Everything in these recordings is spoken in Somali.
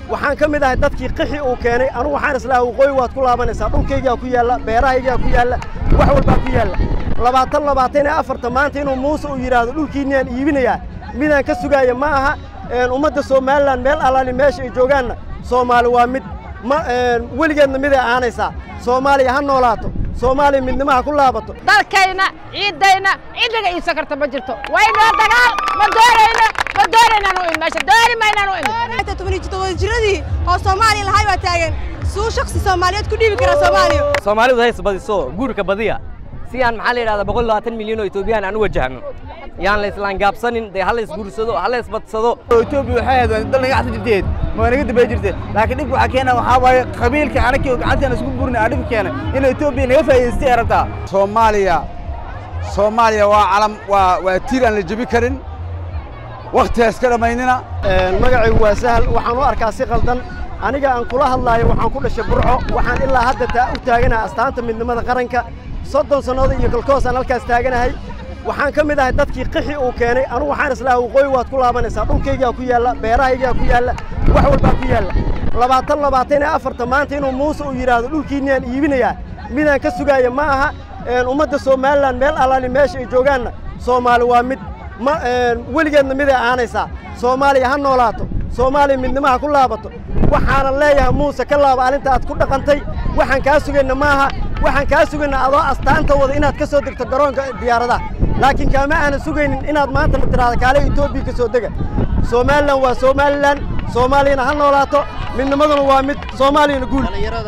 waxaan ka mid ahay dadkii qixi uu keenay anugu waxaan islaha waqooyi waad ku laabanaysaa dhulkaygaa ku yaalla beerahaygaa ku yaalla wax walbaa ku yaalla labaatan labaatan iyo afarta maanta inuu muuse uu yidhaahdo dhulkiinniyaan iibinayaa midaan ka sugaaya ma aha ummadda somalilan meel allaali meesha ay joogaanna soomaali waa mid ma weligeedna miday ahaanaysaa soomaaliya ha noolaato soomaaliya midnimaha ku laabato dalkayna ciiddayna cidliga iibsan karta ma jirto waynoo dagaal ma doonayno ma doonaynaan u imi meesha dooni maynaan u imi tobaniyo toddoba jiradii oo soomaaliya lahay baa taagan suu shaksi soomaaliyeed ku dhiibi karaa soomaaliya soomaalidu hays badiso guurka badiya si aan maxaa la yidhahdaa boqol labaatan milyan oo etoobiyaan aan u wajahno yaan la islaangaabsanin dee ha la isguursado ha la isbadsado etoobiya waxay ahayd dal naga axsan jirteed ma naga dambay jirte laakiin dhibka waxaa keena waxaa waaye qabiilka anakii gacanteena isku burna aa dhibka keena in etoobiya naga faa'iidaystay ay rabtaa soomaaliya soomaaliya waa calam waa waa tiir aan la jebi karin wakhtigaas ka dhammaynina magacaygu waa sahal waxaan u arkaa si qaldan aniga aan kula hadlaayo waxaan ku dhashay burco waxaan ilaa hadda taa u taaganahay astaanta midnimada qaranka soddon sannadood iyo kolkoos aan halkaas taaganahay waxaan ka mid ahay dadkii qixi uu keenay anugu waxaan islaha waqooyi waad ku laabanaysaa dhulkaygaa ku yaalla beerahaygaa ku yaalla wax walbaa ku yaalla labaatan labaatan iyo afarta maanta inuu muuse uu yidhaahdo dhulkiinniyaan iibinayaa midaan ka sugaaya ma aha ummadda somalilan meel allaali meesha ay joogaanna soomaali waa mid ma weligeedna miday ahaanaysaa soomaaliya ha noolaato soomaaliya midnimaha ku laabato waxaanan leeyahay muuse ka laaba arrinta aad ku dhaqantay waxaan kaa sugayna maaha waxaan kaa sugayna adoo astaanta wada inaad ka soo degto garoonka diyaaradaha laakiin kaama aanan sugaynin inaad maanta na tiraahdo kaale etoobiya ka soo dega somalilan waa somalilan soomaaliyana ha noolaato midnimaduna waa mid soomaaliyana guul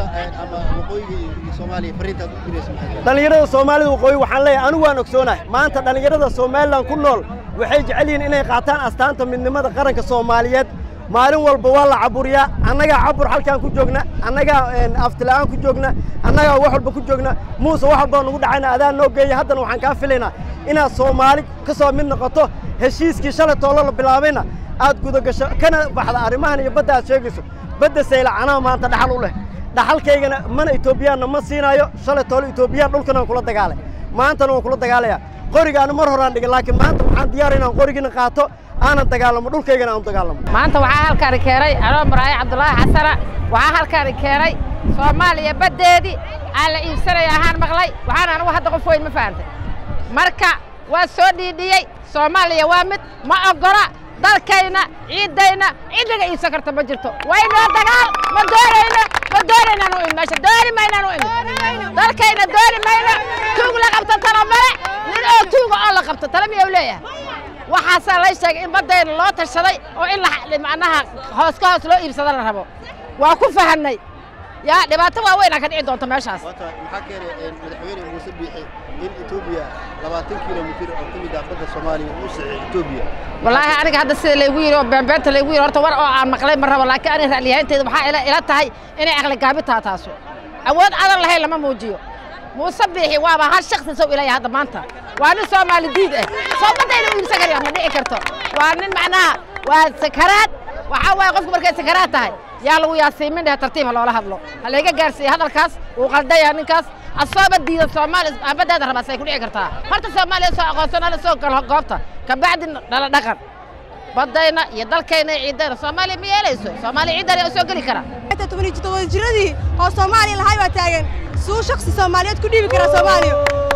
dhallinyarada soomaalida waqooyi waxaan leeyahay anigu waan ogsoonahay maanta dhallinyarada somalilan ku nool waxay jecel yihiin inay qaataan astaanta midnimada qaranka soomaaliyeed maalin walba waa la caburiyaa annagaa cabur halkaan ku joogna annagaa aftila'aan ku joogna annagaa wax walba ku joogna muuse wax walbaa nugu dhacayna adaa noo geeya haddana waxaan kaa filaynaa inaad soomaali ka soo mid noqoto heshiiskii shalay toolo la bilaabayna aad gudagasho kana baxda arrimahan iyo badda aad sheegayso badda sayla canaha maanta dhaxal u leh dhaxalkaygana mana etoobiyaanna ma siinaayo shalay toolo etoobiyaan dhulkana waan kula dagaalay maantana waan kula dagaalayaa qorigaana mar horaan dhigay laakiin maanta waxaan diyaar inaan qorigiina qaato aanan dagaalamo dhulkaygana aan dagaalamo maanta waxaa halkaani keenay anoo maraayo cabdulaahi xasana waxaa halkaani keenay soomaaliya baddeedii aan la iibsanaya ahaan maqlay waxaan anigu hadda qof weyn ma fahantay marka waa soo dhiidhiyey soomaaliya waa mid ma oggola dalkayna ciiddayna cidliga iibsan karta ma jirto waynoo dagaal ma doonayno ma doonaynaan u imi meesha dooni maynaan u imi dalkayna dooni mayno tuug la qabto tala male nin oo tuuga oo la qabto tala miyau leeyahay waxaasaa lay sheegay in baddayna loo tashaday oo in macnaha hoos ka hoos loo iibsado la rabo waa ku fahannay yaa dhibaato waaweyn aa ka dhici doonta meeshaas maxaa keenay madaxweyne muuse biixi in etoobiya labaatan kilomitir oo ka mid ah badda soomaaliya uu saxay etoobiya wallaahi aniga hadda sida laygu yidhi oo beenbeenta laygu yidhi horta war oo aan maqlay ma rabo laakiin aniga ra'liyahaynteeda waxaa ila ila tahay inay aqli gaabi taha taasu awood adan lahayn lama muujiyo muuse biixi waaba hal shaksi sow ilaya hadda maanta waa nin soomaali diid ah soo baddayna u iibsan karaya ma dhici karto waa nin macnaha waa sakaraad waxaa waaye qofku markay sakaraad tahay yaa lagu yaasiimin dheh tartiib ha loola hadlo ha layga gaarsiiye hadalkaas wuu qaldaya ninkaas asooba diida soomaali baddeeda rabaa say ku dhici kartaa horta soomaaliya soo aqoonsan hala soo galo goobta kabacdi dhala dhaqan baddayna iyo dalkayna iyo ciiddayna soomaaliya ma yeelayso soomaaliya ciiddana soo geli kara tobaniyo toddoba jiradii oo soomaaliya lahay baa taagan suu shaksi soomaaliyeed ku dhiibi karaa soomaaliya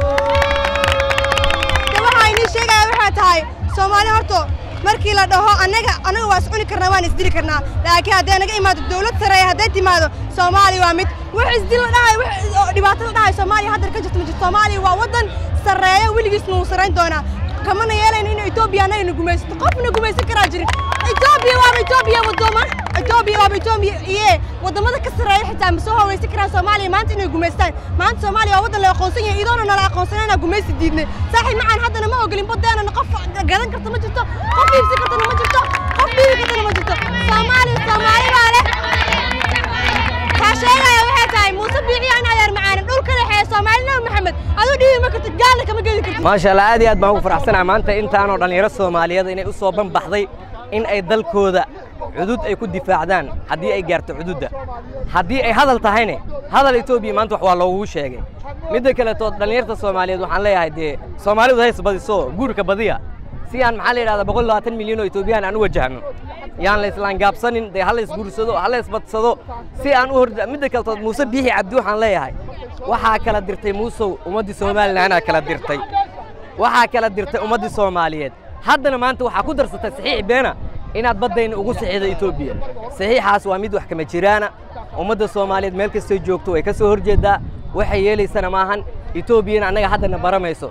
de waxaa inii sheegaya waxay tahay soomaaliya horto markii la dhaho annaga annaga waa is cuni karnaa waan isdili karnaa laakiin hadday naga imaado dawlad sareeya hadday timaado soomaaliya waa mid wax isdil la dhahay wax dhibaato la dhahay soomaaliya haddar ka jirto ma jirto soomaaliya waa waddan sarreeya weligiisna wuu sarrayn doonaa kamana yeelayno in etoobiya annagana gumaysato qofna gumaysan karaa jirin etoobiya waaba etoobiya wadoma etoobiya waaba etoobiya iye waddamada ka sarreeya xitaa ma soo hawaysan karaan soomaaliya maanta inay gumaystaan maanta soomaaliya waa waddan la aqoonsan yahay idoona nala aqoonsanayna gumaysi diidnay saaxiib macaan haddana ma ogolin baddeenana qof gadan karta ma jirto qof iibsan kartana ma jirto qof dhiibi kartana ma jirto soomaaliya soomaali baa leh kaa sheegaya waxay tahay muuse biiciya in adeer macaanin dhulka dhexeeya soomaali nabi maxamed aduu dhiibi ma kartid gaalna kama gedi kartid maasha allah aad iyo aad baan ugu faraxsanahay maanta intaanoo dhallinyaro soomaaliyeed inay u soo banbaxday in ay dalkooda cudud ay ku difaacdaan haddii ay gaarto cududda haddii ay hadal tahayne hadal etoobiya maanta wax waa loogu sheegay midda kaleeto dhallinyarta soomaaliyeed waxaan leeyahay dee soomaalidu hays badiso guurka badiya si aan maxaa la yidhahdaa boqol labaatan milyan oo etoobiyaan aan u wajahno yaan la islaangaabsanin dee hala isguursado hala isbadsado si aan u hor midda kaletood muuse biixi cabdi waxaan leeyahay waxaa kala dirtay muusow ummaddii somalilanaa kala dirtay waxaa kala dirtay ummaddii soomaaliyeed haddana maanta waxaa ku darsatay saxiix beena inaad baddayna ugu saxiixda etoobiya saxiixaas waa mid wax kama jiraana ummadda soomaaliyeed meel kastay joogto way ka soo hor jeeddaa waxay yeelaysana maahan etoobiyana annaga haddana baramayso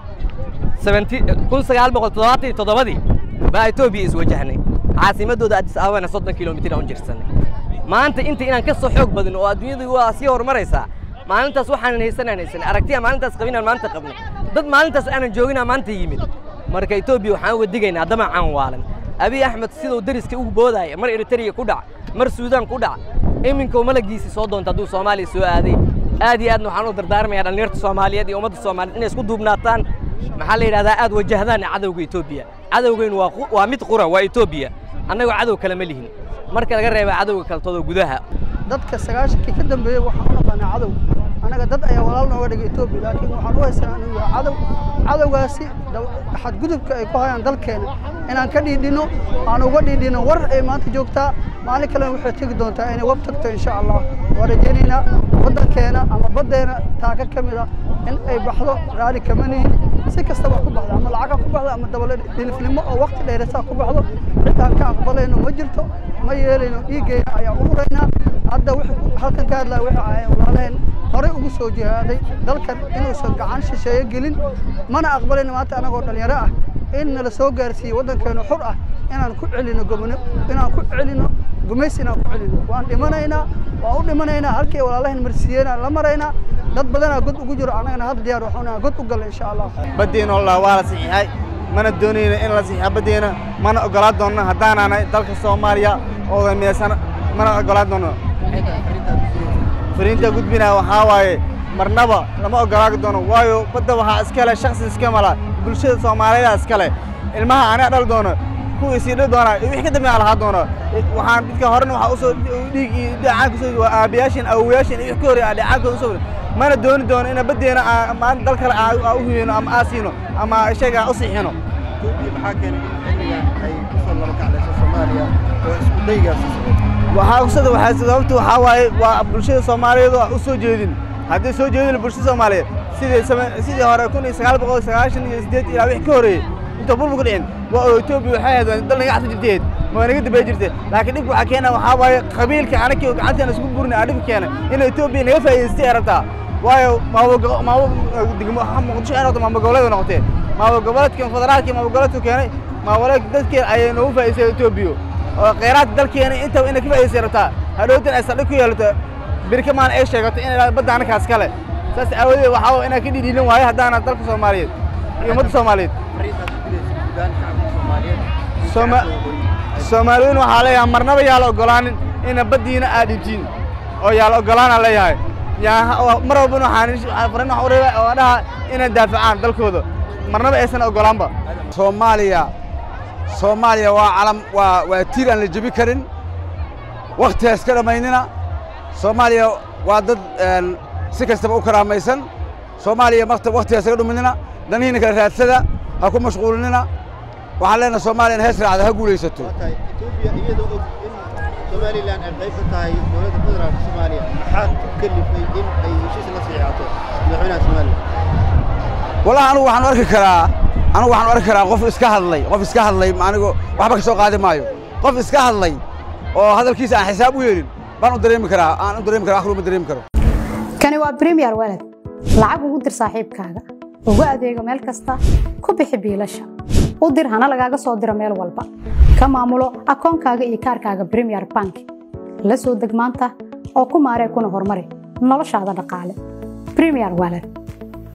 kun sagaal boqol toddobaatan iyo toddobadii baa etoobiya iswajahnay caasimaddooda addis ababana soddon kilomitir aan u jirsanay maanta inta inaan ka soo xoog badin oo adduunyadu waa sii horumaraysaa maalintaas waxaanan haysanaan haysanay aragtiya maalintaas qabinaan maanta qabnay dad maalintaas aanan jooginaa maanta yimid marka etoobiya waxaan uga digaynaa damacaan waalan abiy axmed siduu deriska ugu boodaaya mar eritreya ku dhac mar suudaan ku dhac iminkou malagiisii soo doonta hadduu soomaaliya soo aaday aad iyo aadna waxaan u dardaarmayaa dhallinyarta soomaaliyeed iyo ummadda soomaaliyeed inay isku duubnaataan maxaa la yidhahdaa aad wajahdaan cadowga etoobiya cadowgaynu waa waa mid qura waa etoobiya annagoo cadow kale ma lihin marka laga reeba cadowga kaltoodoo gudaha dadka sagaashankii ka dambeeyey waxaan u naqaanaa cadow annaga dad ayaa walaal nooga dhigay etoobiya laakiin waxaan u haysanaa inuu yahay cadow cadowgaasi xadgudubka ay ku hayaan dalkeena inaan ka dhiidhinno aan uga dhiidhinno war ay maanta joogtaa maalin kalena waxay tegi doontaa inay wab tagto insha allah waa rajaynaynaa waddankeena ama baddeena taaka ka mid a in ay baxdo raali kama nihin si kastaba ku baxdo ama lacaga ku baxdo ama dabale dhilifnimo oo waqti dheerasaa ku baxdo cid aan ka aqbalayno ma jirto ma yeelayno dhiiggeyna ayaan u huraynaa hadda halkan ka hadlaya waxay ahayn walaalaheen horey ugu soo jihaaday dalkan inuusan gacan shisheeye gelin mana aqbalayno maanta anagoo dhallinyaro ah in nala soo gaarsiiye waddankeenu xur ah inaan ku celino gobno inaan ku celino gumaysi inaan ku celino waan dhimanaynaa waan u dhimanaynaa halkii walaalahan marsiiyeenaan la maraynaa dad badanaa god ugu jiro annagana hadda diyaar waxuuna god u galla insha allah baddeena wallah waa la saxiixay mana doonayno in la saxiixo baddeena mana ogolaan doonno haddaanaanay dalka soomaaliya oo dameesan mana ogolaan doonno fariinta gudbinaa waxaa waaye marnaba lama ogolaan doono waayo badda waxaa iska leh shaksi iska mala bulshada soomaaliyeeda iska leh ilmaha aniga dhal doono kuwii sii dhal doona wixii ka dambeeya lahaa doono waxaan dadka horena waxaa usoo dhiig iyo dhacaan kusoo waa aabayaashin awowayaashin iyo wix ka horreeya dhacaankooda usoo mana dooni doono ina baddeena maalin dal kale aa u huyino ama aa siino ama isaga aan u siixino etoobiya maxaa keenay in xilligan ay ku soo laba kaclayso soomaaliya oo isku daygaasi socdo waxaa kusada waxaa sababta waxaa waaye waa bulshada soomaaliyeed oo u soo jeedin haddii soo jeedin bulshada soomaaliyeed sidii sidii hore kun iyo sagaal boqol sagaashan iyo sideed ilaa wix ka horreeyey inta burburka dhicin waa oo etoobiya waxay ahayd dal naga xasa jirteed ma naga dambey jirte laakiin dhibka waxaa keena waxaa waaye qabiilka anakii gacanteena isku burni aa dhibka keena in etoobiya naga faa'iidaystay ay rabtaa waayo muqdisho ay noqoto maamul goboleed noqotee maamul goboleedkan federaalka maamul goboleedku keenay maamul dadkeena ayay noogu faa'iidaystay etoobiya oo kheyraadka dalkeena intaba inay ka faa'iidaystay rabtaa hadhowtan ay saldhig ku yeelato birka maan ay sheegato in badda anakaas kale saas aawadeed waxaa inaan ka dhidhiilin waayo haddaana dalka soomaaliyeed iyo ummadda soomaaliyeed soomaaliyiin waxaa leeyahay marnaba yaa la ogolaanin ina baddiina aad dhibtiin oo yaa la ogolaana leeyahay yaa mar walbana waxaan farin wax u reeba oo dhaha inay daafacaan dalkooda marnaba aysan ogolaanba soomaaliya soomaaliya waa calam waa waa tiir aan la jebi karin wakhti ha iska dhammaynina soomaaliya waa dad si kastaba u karaamaysan soomaaliya wakhti ha isaga dhuminina danihiina kala raadsada ha ku mashquulinina waxaan leenahay soomaaliya in hees raacda ha guulaysato etoobiya iyadoo og in somalilan ay qayb ka tahay dowladda federaalka soomaaliya maxaa ku kalifay in ay heshiis la saxiixato madaxweynaha somalilan wallahi anigu waxaan u arki karaa anigu waxaan u arki karaa qof iska hadlay qof iska hadlay anigu waxba ka soo qaadi maayo qof iska hadlay oo hadalkiisa aan xisaab u yeelin baan u dareemi karaa aan u dareemi karaa akhru ma dareemi karo kani waa premier walad lacag ugu dir saaxiibkaaga ugu adeego meel kasta ku bixi biilasha u dir hana lagaaga soo diro meel walba ka maamulo akoonkaaga iyo kaarkaaga premier bank la soo deg maanta oo ku maaree kuna horumari noloshaada dhaqaale premier walad